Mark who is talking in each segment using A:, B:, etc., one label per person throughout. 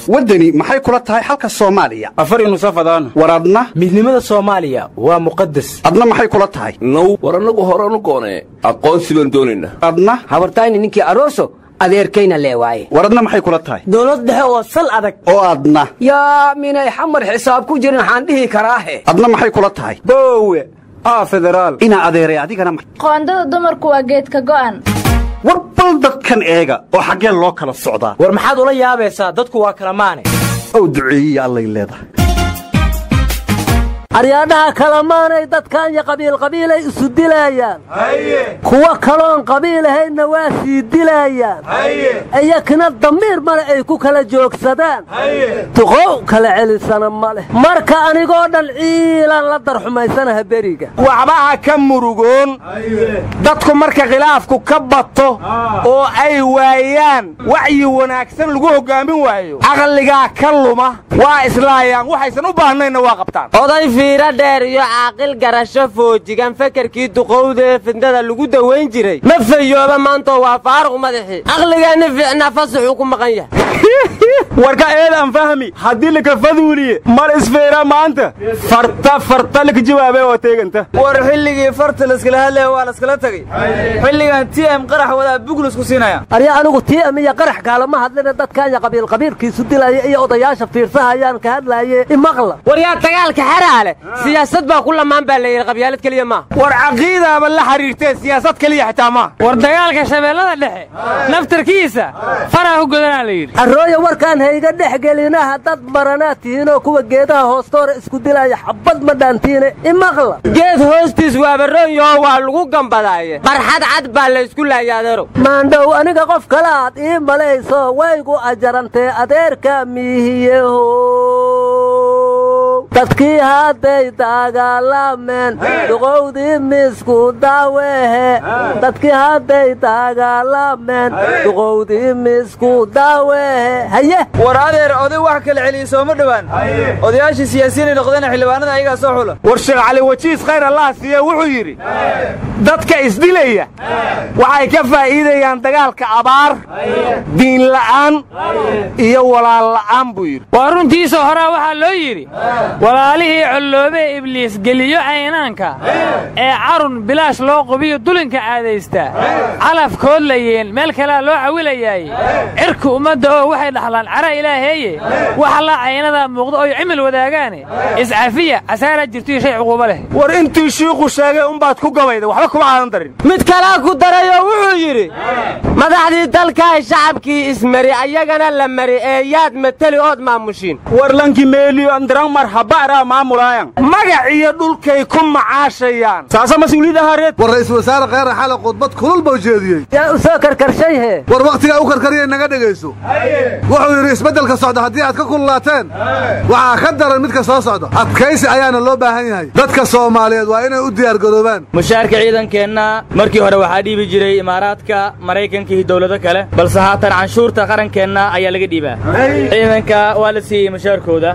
A: waddani maxay kula tahay xalka soomaaliya
B: afar inusafadaan
A: war adna
B: midnimada soomaaliya waa muqadas
A: adna maxay kula tahay
C: now war annagu horanu goonee aqoonsi baan doonaynaa
A: adna
D: habartayni ninkii aroso adeerkayna lee waaye
A: war adna maxay kula tahay
D: dowlad dhexe oo sal adag
A: oo adna
D: yaa minay xamar xisaab ku jirin waxaan dhihi karaahe
A: adna maxay kula tahay
B: boowe aa federaal
A: inaa adeeray adigana ma-
E: qoondada dumarku waa geedka go'an
A: war bal dadkan eega oo xaggeen loo kala socdaa
B: war maxaad ula yaabaysaa dadku waa kala maane
A: ow duceeyiya allay leedahay
F: aryaadhaha kalamaanay dadkaanya qabiilqabiilay isu dilaayaan kuwo kaloon qabiilahaydna waa sii dilaayaan iyakina damiir male ay ku kala joogsadaan duqow kala celisana ma leh marka anigoo dhan ciilaan la darxumaysanaha beriga
G: waxbaha ka murugoon dadku marka khilaafku ka bato oo ay waayaan wacyi wanaagsan lagu hoggaamin waayo caqligaa ka luma waa islaayaan waxaysan u baahnayna waa qabtaan
H: oday fiiro dheer iyo caaqil garasho foojigan fekerkii duqowdee fidnada lagu dawayn jiray ma fayooba maantoo waa faaruq madaxii caqligeenni fiicnaa fasaxuu ku maqan yahay
G: warka eedaan fahmi haddii laka faduuliye mal isfeera maanta farta farta laka jawaabe oo teeganta
I: war xilligii farta layskala hadlaya waa layskala tegey xilligan t m qarax wadaa buglis ku siinaya
F: arya anigu tii amiya qarax kaalama hadlina dadkaanya qabiilqabiilkiisu dilaya iyo odayaasha fiirsahayaan ka hadlaaye imaqla
H: war yaa dagaalka xaraale siyaasad baa ku lamaan baa layidhi qabyaalad keliya maaha
G: war caqiidaaba la xiriirtee siyaasad keliya xitaa maaha
J: war dagaalka shabeellada dhexe naftarkiisa faraa ku godanaa la yidhi
F: arrooya warkaan hayga dhex gelinaha dad maranaad tihiinoo kuwa geedaha hoostoora isku dilaya xabbad ma dhaantiine imaqla
H: geed hoostiis waabaroonyaho waa lagu gambadaaye barxad cad baa la ysku laaya adeerow
F: maandhow aniga qof kale aad ii malayso waygu ajarantee adeerka miihiyeho dadkii hadday dagaalameen duqowdii misku daawehe dadkii hadday dagaalameen duqowdii misku daawehe haye
I: war adeer oday wax kala celiyey sooma dhowaan odayaashii siyaasiyiinay noqdeen xildhibaanada ayagaa soo xula
G: war sheekh cali wajiis khayr allaha siiye wuxuu yidhi dadka isdilaya waxay ka faa'iidayaan dagaalka abaar diinla'aan iyo walaalla'aan buu yidhi
J: waa runtiisa horaa waxaa loo yidhi walaalihii colloobee ibliis geliyo caynaanka ee carun bilaash loo qubiyo dulinka caadaystaa calafkood layeen meel kalea loo cawilayaaye cirka ummadda oo waxay dhaxlaan cara ilaaheeye waxa la caynadaa muuqdo oy cimil wadaagaane iscafiya casaaraa jirtoiyo shay cuquubo leh
G: war intii shiiku sheegay umbaad ku gabayda waxba kuma aadan darin
H: mid kalaa ku darayoo wuxuu yidhi madaxdii dalkaay shacabkii ismari ayagana la mari ee yaad mateli ood maamushiin
G: war lanki meeliyo andiran mar haba'raa maamulaayan magac iyo dhulkay ku macaashayaan saasa mas-uuliyadda hareed
K: war ra'iisul wasaare kheyre xale khudbad kulul buu jeediyey
F: yaa u soo karkarshayhe
K: war wakhtigaa u karkariyay naga dhegayso wuxuu yidhi isbeddelka socda haddii aad ka kululaateen waxaa ka daran midka soo socda adkaysi ayaana loo baahan yahay dadka soomaaliyeed waa inay u diyaargaroobaan
I: mushaarka ciidankeenna markii hore waxaa dhiibi jiray imaaraadka maraykanka iyo dowlado kale balse haatan canshuurta qarankeenna ayaa laga dhiibaa ciidanka waa la siiyey mushaarkooda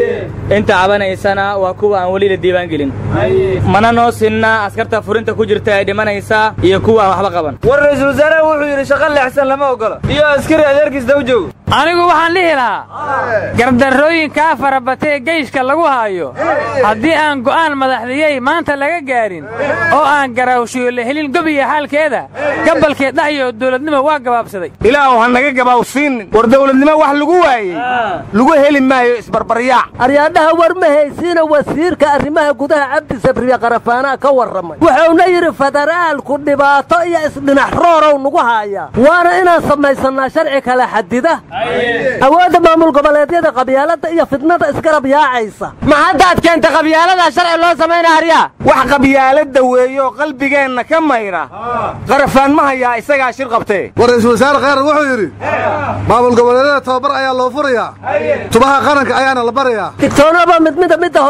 I: inta cabanaysana waa kuwa aan weli la diiwaangelin mana noo sinna askarta furinta ku jirta ee dhimanaysa iyo kuwa aan waxba qaban war ra'iisul wasaaraha wuxuu yidhi shaqo leexsan lama ogola iyo askari adeerkiis daw joogo
J: anigu waxaan dhihi lahaa gardarrooyinkaa farabatee geyshka lagu haayo haddii aan go'aan madaxdiyey maanta laga gaadhin oo aan garaawshiyo la helin gobiya xaalkeeda gabalkee dhacyo dawladnimo waa gabaabsaday
G: ilaahu ha naga gabaawsiinin war dawladnimo wax lagu waayey lagu heli maayo isbarbaryaac
F: aryaadhaha war ma haysiina wasiirka arrimaha gudaha cabdi sabriye qarafaanaa ka warramay wuxuuna yidhi federaalku dhibaato iyo isdhinax roorow nagu haayaa waana inaan samaysannaa sharci kala xadida awoodda maamul goboleedyada qabyaaladda iyo fidnada isgarab yaacaysa
H: ma haddaad keenta qabyaaladaa sharci loo samaynaa aryaa
G: wax qabyaaladda weeyo qalbigeenna ka mayra qarafaan ma hayaa isagaa shir qabtee
K: war ra'iisul wasaare kheyre wuxuu yidhi maamul goboleedyada tababar ayaa loo furayaa tubaha qaranka ayaana la barayaa
F: digtoonaba mid mida midda hore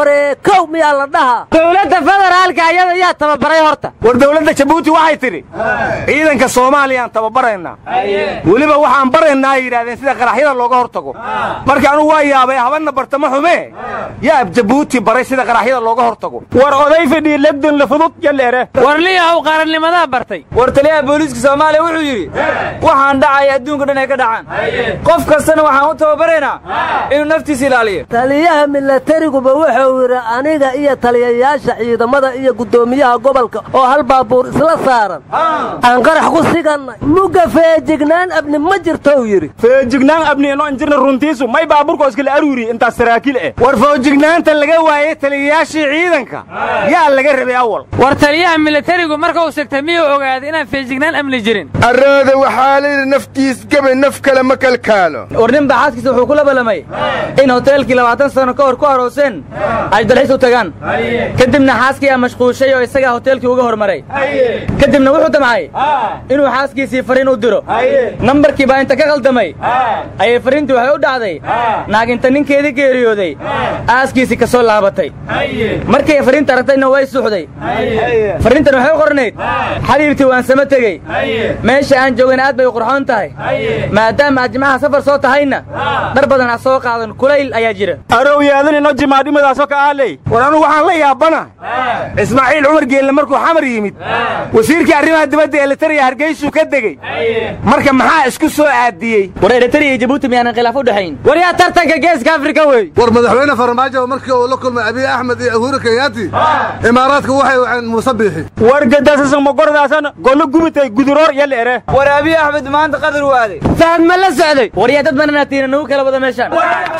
F: kow miyaa la dhahaa
H: dowladda federaalka ayada yaa tababaray horta
G: war dowladda jabuuti waxay tidhi ciidanka soomaaliyaan tababaraynaa weliba waxaan baraynaa ay yidhahdeen sida qaraxyada looga hortago marka anugu waa yaabay habanna bartamo xumee yaa jabuuti baray sida qaraxyada looga hortago
B: war oday fidhii legdan la fudud yaleere
J: war liyahow qarannimadaa bartay
B: war taliyaha booliiska soomaaliya wuxuu yidhi waxaan dhacaya adduunka dhan ay ka dhacaan qof kastana waxaan u tababaraynaa inuu naftiisa ilaaliyo
F: taliyaha milatariguba wuxuu yidhi aniga iyo taliyayaasha ciidamada iyo guddoomiyaha gobolka oo hal baabuur isla saaran aan qarax ku sigannay mugga feejignaan abni ma jirtou yidhi
B: feejignaan abniino injirna runtiisu may baabuurka oo iskala aruuri intaas saraakiil eh
G: war foojignaanta laga waayey taliyayaashii ciidanka yaa laga rabay awal
J: war taliyaha militarigu marka uu sigtay miyuu ogaaday inaan feejignaan amni jirin
L: arooda waxaa layidhi naftiis gabe naf kale ma kalkaalo
B: war nin baa xaaskiisa wuxuu kula ballamay in hoteelkii labaatan sano ka hor ku arooseen ay dalxiis u tagaan kadibna xaaskii aa mashquushay oo isagaa hoteelkii uga hormaray kadibna wuxuu damcay inuu xaaskiisii fariin u diro nambarkii baa inta ka khaldamay ayay fariintii waxay u dhacday naag inta ninkeedii geeriyooday aaskiisii ka soo laabatay markay fariinta aragtayna way suuxday fariintan waxay u qornayd xabiibtii waan sama tegey meesha aan joogana aad bay u qurxoon tahay maadaama aad jimcaha safar soo tahayna dhar badan ha soo qaadan kulayl ayaa jira arow yeedanino jimaadhimadaasoo ka aaley
G: war anugu waxaan la yaabana ismaaciil cumar geelle markuu xamar yimid wasiirkii arrimaha dibadda ee litariya hargeysuu ka degey marka maxaa isku soo aadiyey
B: war eritariya iyo jabuuti miyaanan khilaaf u dhexayn
H: war yaa tartanka geeska afrika wey
K: war madaxweyne farmaajo markii uu la kulmay abiy axmed iyo uhuru kenyaati imaaraadku waxay waceen muuse biixi
B: war gadaasasan mogordaasan gollo gubitay guduroor yal ere
I: war abiy axmed maanta qadar u aaday
H: fahad ma la socday
B: war yaa dad mananaatiina nagu kala wada meeshaan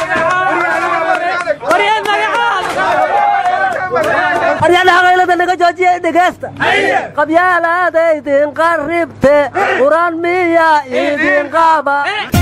F: aryadhaha qaylada naga joojiya dhegaysta qabyaalaadaydin qarribte quraan miya idin qaaba